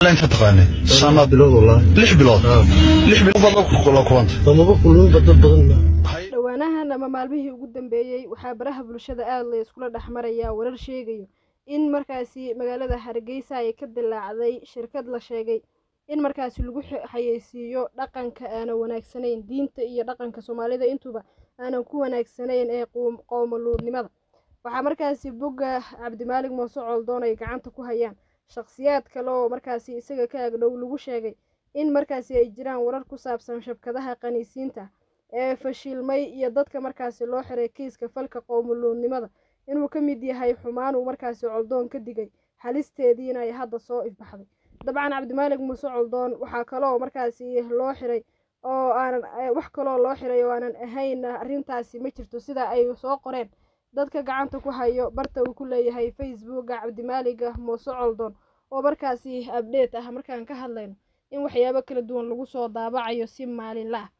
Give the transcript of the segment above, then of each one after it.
inta taqaanay sama bilood wallaahi lix bilood lix bilood baad la kulanta lamaba kulminba dad badan ma dhowaanahan ama maalmihii ugu dambeeyey waxaa baraha bulshada aada la iskula dhex marayaa warar sheegayo in markaasi magaalada hargeysa ay ka dilaacday shirkad la sheegay in markaasi lagu xayeysiiyo dhaqanka aanan wanaagsanayn diinta iyo dhaqanka soomaalida intuba aanan ku wanaagsanayn ee qowmaluudnimada waxaa markaasi bogga cabdimaalig muuse coldoon ay gacanta ku hayaan shakhsiyaad kale oo markaasi isaga ka agdhow lagu sheegay in markaasi ay jiraan warar ku saabsan shabkadaha qaniisiinta ee fashilmay iyo dadka markaasi loo xiray kiiska falka qowmaluudnimada inuu ka mid yahay xumaan uu markaasi coldoon ka digay halisteediina ay hadda soo ifbaxday dabcan cabdimaalig muuse coldoon waxaa kaloo markaasi loo xiray oo aanan wax kaloo loo xiray oo aanan ahayn arrintaasi ma jirto sida ay soo qoreen dadka gacanta ku hayo barta uu ku leeyahay facebooka cabdimaaliga muuse coldoon oo markaasi abdheet ah markaan ka hadlayno in waxyaabo kala duwan lagu soo daabacayo si maalinla ah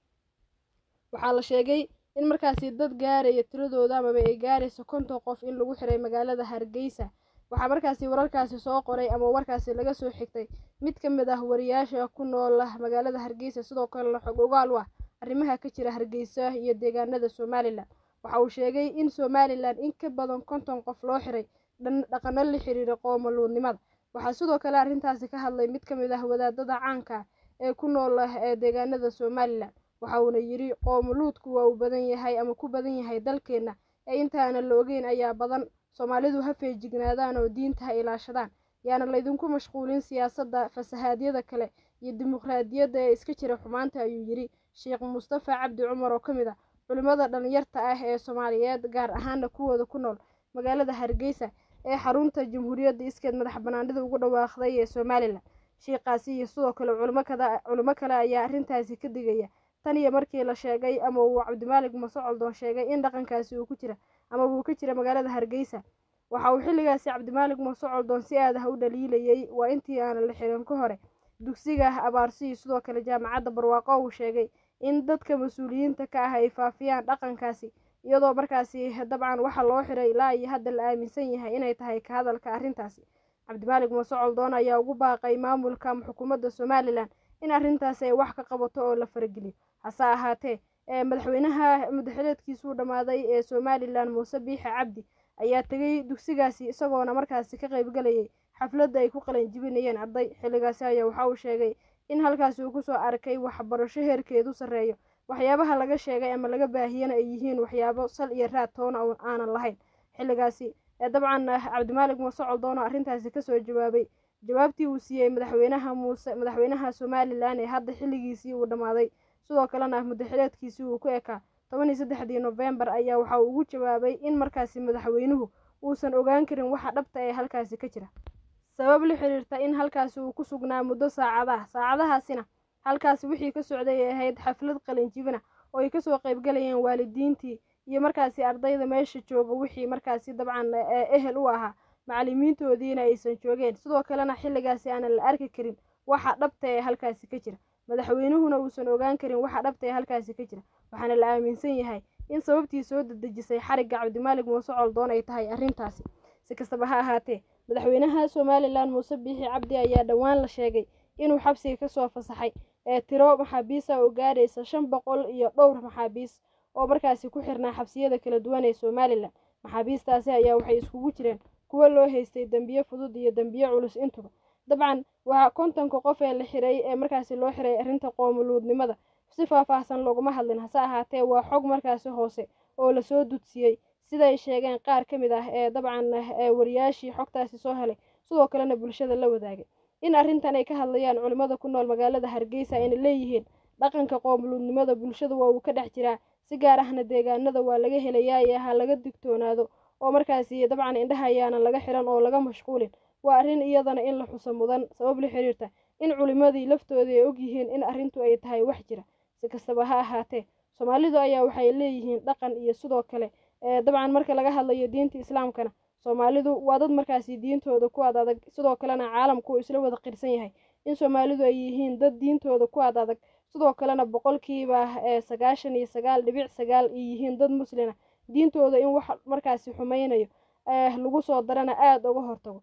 waxaa la sheegay in markaasi dad gaaraya tiradooda amaba ay gaarayso konton qof in lagu xiray magaalada hargeysa waxaa markaasi wararkaasi soo qoray ama warkaasi laga soo xigtay mid ka mid ah wariyaasha ku nool magaalada hargeysa sidoo kalena xog ogaal u ah arrimaha ka jira hargeysa iyo deegaanada somalilan waxa uu sheegay in somalilan in ka badan konton qof loo xiray dhaqano la xiriira qoomaluudnimada waxaa sidoo kale arrintaasi ka hadlay mid ka mid ah wadaadada caanka ah ee ku nool ee deegaanada somalilan waxa uuna yidhi qoomaluudku waa uu badan yahay ama ku badan yahay dalkeenna ee intaana la ogeyn ayaa badan soomaalidu ha feejignaadaan oo diinta ha ilaashadaan yaana laydinku mashquulin siyaasadda fasahaadyada kale iyo dimuqraadiyadda ee iska jira xumaanta ayuu yidhi sheekh mustafa cabdi cumar oo ka mid ah culimmada dhallinyarta ah ee soomaaliyeed gaar ahaana kuwooda ku nool magaalada hargeysa ee xarunta jamhuuriyadda iskeed madax banaanida ugu dhawaaqday ee somalilan sheikhaasi iyo sidoo kale culimo kale ayaa arrintaasi ka digaya tan iyo markii la sheegay ama uu cabdimaalig muuse coldoon sheegay in dhaqankaasi uu ku jira ama uu ka jira magaalada hargeysa waxa uu xilligaasi cabdimaalig muuse coldoon si aad ah u dhaliilayay waa intii aanan la xirin ka hore dugsiga abaarsiyi sidoo kale jaamacadda barwaaqo uu sheegay in dadka mas-uuliyiinta ka ah ay faafiyaan dhaqankaasi iyadoo markaasi dabcan waxa loo xiray ilaa iyo hadda la aaminsan yahay inay tahay ka hadalka arrintaasi cabdimaalig muuse coldoon ayaa ugu baaqay maamulka ama xukuumadda somalilan in arrintaasi ay wax ka qabato oo la farageliyo hase ahaatee madaxweynaha mudaxileedkiisuu dhammaaday ee somalilan muuse biixi cabdi ayaa tegay dugsigaasi isagoona markaasi ka qaybgalayay xafladda ay ku qalan jibinayeen arday xilligaasi ayaa waxa uu sheegay in halkaasi uu kusoo arkay waxbarasho heerkeedu sarreeyo waxyaabaha laga sheegay ama laga baahiyana ay yihiin waxyaabo sal iyo raad toona aanan lahayn xilligaasi dabcan cabdimaalig muuse coldoon oo arrintaasi kasoo jawaabay jawaabtii uu siiyey madaxweynaha muuse madaxweynaha somalilan ee hadda xilligiisii uu dhammaaday sidoo kalena mudaxileedkiisii uu ku ekaa toban iyo saddexdii nofembar ayaa waxa uu ugu jawaabay in markaasi madaxweynuhu uusan ogaan karin waxa dhabta ee halkaasi ka jira sabab la xiriirta in halkaasi uu ku sugnaa muddo saacadaha saacadahaasina halkaasi wixii ka socday ay ahayd xaflad qalinjibina oo ay kasoo qaybgalayeen waalidiintii iyo markaasi ardayda meesha jooga wixii markaasi dabcan ehel u ahaa macallimiintoodiina aysan joogeen sidoo kalena xilligaasi aanan la arki karin waxa dhabta ee halkaasi ka jira madaxweynuhuna uusan ogaan karin waxa dhabta ee halkaasi ka jira waxaana la aaminsan yahay in sababtii soo dedejisay xarigga cabdimaalig muuse coldoon ay tahay arrintaasi si kastaba ha ahaatee madaxweynaha somalilan muuse biixi cabdi ayaa dhowaan la sheegay inuu xabsiga kasoo fasaxay ee tiro maxaabiisa oo gaadhaysa shan boqol iyo dhowr maxaabiis oo markaasi ku xirnaa xabsiyada kala duwan ee somalilan maxaabiistaasi ayaa waxay iskugu jireen kuwo loo haystay dembiye fudud iyo dembiye culus intuba dabcan waa kontonka qof ee la xiray ee markaasi loo xiray arrinta qoomuluudnimada si faahfaahsan looguma hadlin hase ahaatee waa xog markaasi hoose oo lasoo dudsiyey siday sheegeen qaar ka mid ah ee dabcan wariyaashii xogtaasi soo helay sidoo kalena bulshada la wadaagay in arrintan ay ka hadlayaan culimmada ku nool magaalada hargeysa ayna leeyihiin dhaqanka qoomuluudnimada bulshada waa uu ka dhex jiraa si gaar ahna deegaanada waa laga helayaa ee ha laga digtoonaado oo markaasi dabcan indhaha ayaanan laga xiran oo laga mashquulin waa arrin iyadana in la xuso mudan sabab la xiriirta in culimmadii laftoodii ay ogyihiin in arrintu ay tahay wax jira si kastaba ha ahaatee soomaalidu ayaa waxay leeyihiin dhaqan iyo sidoo kale dabcan marka laga hadlayo diinta islaamkana soomaalidu waa dad markaasi diintooda ku ad adag sidoo kalena caalamku uu isla wada qirsan yahay in soomaalidu ay yihiin dad diintooda ku ad adag sidoo kalena boqolkiiba sagaashan iyo sagaal dhibic sagaal ay yihiin dad muslina diintooda in wax markaasi xumeynayo lagu soo darana aada uga hortago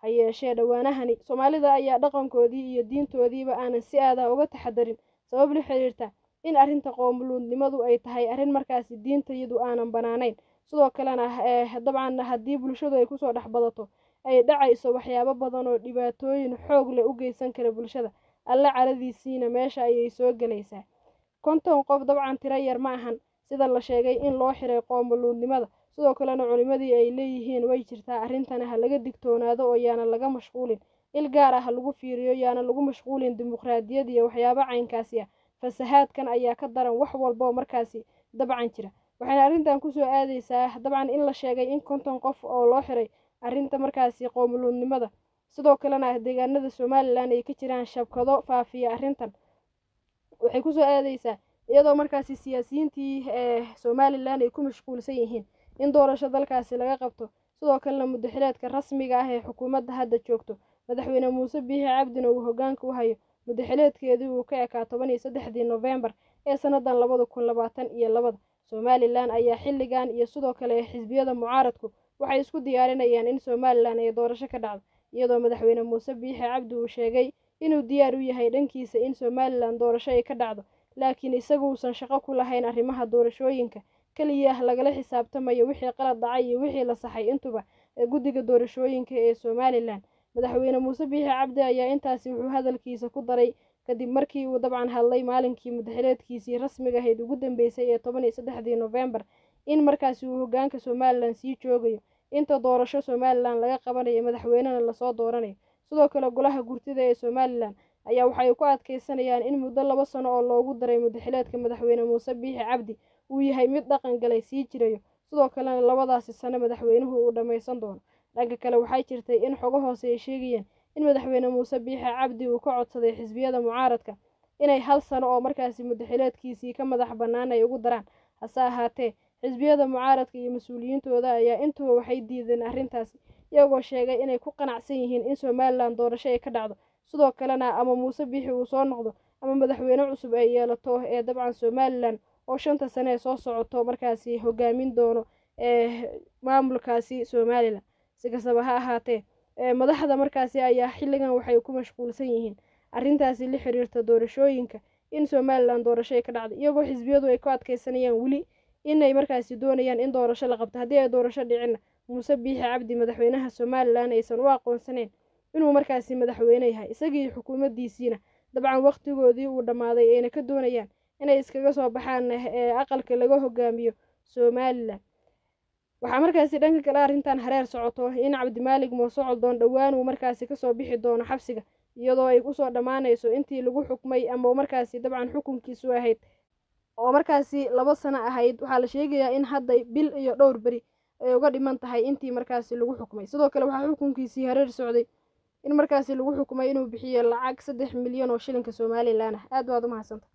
ha yeeshee dhowaanahani soomaalida ayaa dhaqankoodii iyo diintoodiiba aanan si aada uga taxadarin sabab la xiriirta in arrinta qoomuluudnimadu ay tahay arrin markaasi diintayadu aanan banaanayn sidoo kalena dabcan haddii bulshadu ay kusoo dhex badato ay dhacayso waxyaabo badan oo dhibaatooyin xoog leh u geysan kara bulshada alle caradiisiina meesha ayay soo gelaysaa konton qof dabcan tiro yar ma ahan sida la sheegay in loo xiray qoomuluudnimada sidoo kalena culimadii ay leeyihiin way jirtaa arrintana ha laga digtoonaado oo yaana laga mashquulin il gaar ah ha lagu fiiriyo yaana lagu mashquulin dimuqraadiyad iyo waxyaabo caynkaasi ah fasahaadkan ayaa ka daran wax walba oo markaasi dabcan jira waxayna arrintan kusoo aadaysaa dabcan in la sheegay in konton qof oo loo xiray arrinta markaasi qoomuluudnimada sidoo kalena deegaanada somalilan ay ka jiraan shabkado faafiya arrintan waxay kusoo aadaysaa iyadoo markaasi siyaasiyiintii ee somalilan ay ku mashquulsan yihiin in doorasho dalkaasi laga qabto sidoo kalena mudaxileedka rasmiga ah ee xukuumadda hadda joogto madaxweyne muuse biixi cabdina uu hogaanka u hayo mudaxileedkeedii uu ka ekaa toban iyo saddexdii nofembar ee sannadan labada kun labaatan iyo labada somalilan ayaa xilligan iyo sidoo kale xisbiyada mucaaradku waxay isku diyaarinayaan in somalilan ay doorasho ka dhacdo iyadoo madaxweyne muuse biixi cabdi uu sheegay inuu diyaar u yahay dhankiisa in somalilan doorasho ay ka dhacdo laakiin isagu uusan shaqo ku lahayn arrimaha doorashooyinka keliya lagala xisaabtamayo wixii qalad dhacay iyo wixii la saxay intuba ee guddiga doorashooyinka ee somalilan madaxweyne muuse biixi cabdi ayaa intaasi wuxuu hadalkiisa ku daray kadib markii uu dabcan hadlay maalinkii mudaxileedkiisii rasmiga ahayd ugu dambeysay ee toban iyo saddexdii nofembar in markaasi uu hogaanka somalilan sii joogayo inta doorasho somalilan laga qabanayo madaxweynena lasoo dooranayo sidoo kale golaha gurtida ee somalilan ayaa waxay ku adkeysanayaan in muddo laba sano oo loogu daray mudaxileedka madaxweyne muuse biixi cabdi uu yahay mid dhaqan galay sii jirayo sidoo kalena labadaasi sano madaxweynuhu uu dhammaysan doono dhanka kale waxay jirtay in xogo hoose ay sheegayeen in madaxweyne muuse biixi cabdi uu ka codsaday xisbiyada mucaaradka inay hal sano oo markaasi mudaxileedkiisii ka madax bannaan ay ugu daraan hase ahaatee xisbiyada mucaaradka iyo mas-uuliyiintooda ayaa intuba waxay diideen arrintaasi iyagoo sheegay inay ku qanacsan yihiin in somalilan doorasho ay ka dhacdo sidoo kalena ama muuse biixi uu soo noqdo ama madaxweyne cusub ay yeelato ee dabcan somalilan oo shanta sane ee soo socoto markaasi hogaamin doono ee maamulkaasi somalilan si kastaba ha ahaatee madaxda markaasi ayaa xilligan waxay ku mashquulsan yihiin arrintaasi la xiriirta doorashooyinka in somalilan doorasho ay ka dhacdo iyagoo xisbiyadu ay ku adkeysanayaan weli inay markaasi doonayaan in doorasho la qabto haddii ay doorasho dhicinna muuse biixi cabdi madaxweynaha somalilan aysan u aqoonsaneyn inuu markaasi madaxweyne yahay isagii xukuumaddiisiina dabcan waqtigoodii uu dhammaaday ayna ka doonayaan inay iskaga soo baxaan ee aqalka laga hogaamiyo somalilan waxaa markaasi dhanka kale arrintan hareer socoto in cabdimaalig moosocol doon dhowaan uu markaasi kasoo bixi doono xabsiga iyadoo ay kusoo dhammaanayso intii lagu xukmay ama markaasi dabcan xukunkiisu ahayd oo markaasi laba sano ahayd waxaa la sheegayaa in hadda bil iyo dhowr beri ay uga dhiman tahay intii markaasi lagu xukmay sidoo kale waxaa xukunkiisii hareer socday in markaasi lagu xukmay inuu bixiyo lacag saddex milyan oo shilinka somalilan ah aad baad u mahadsanta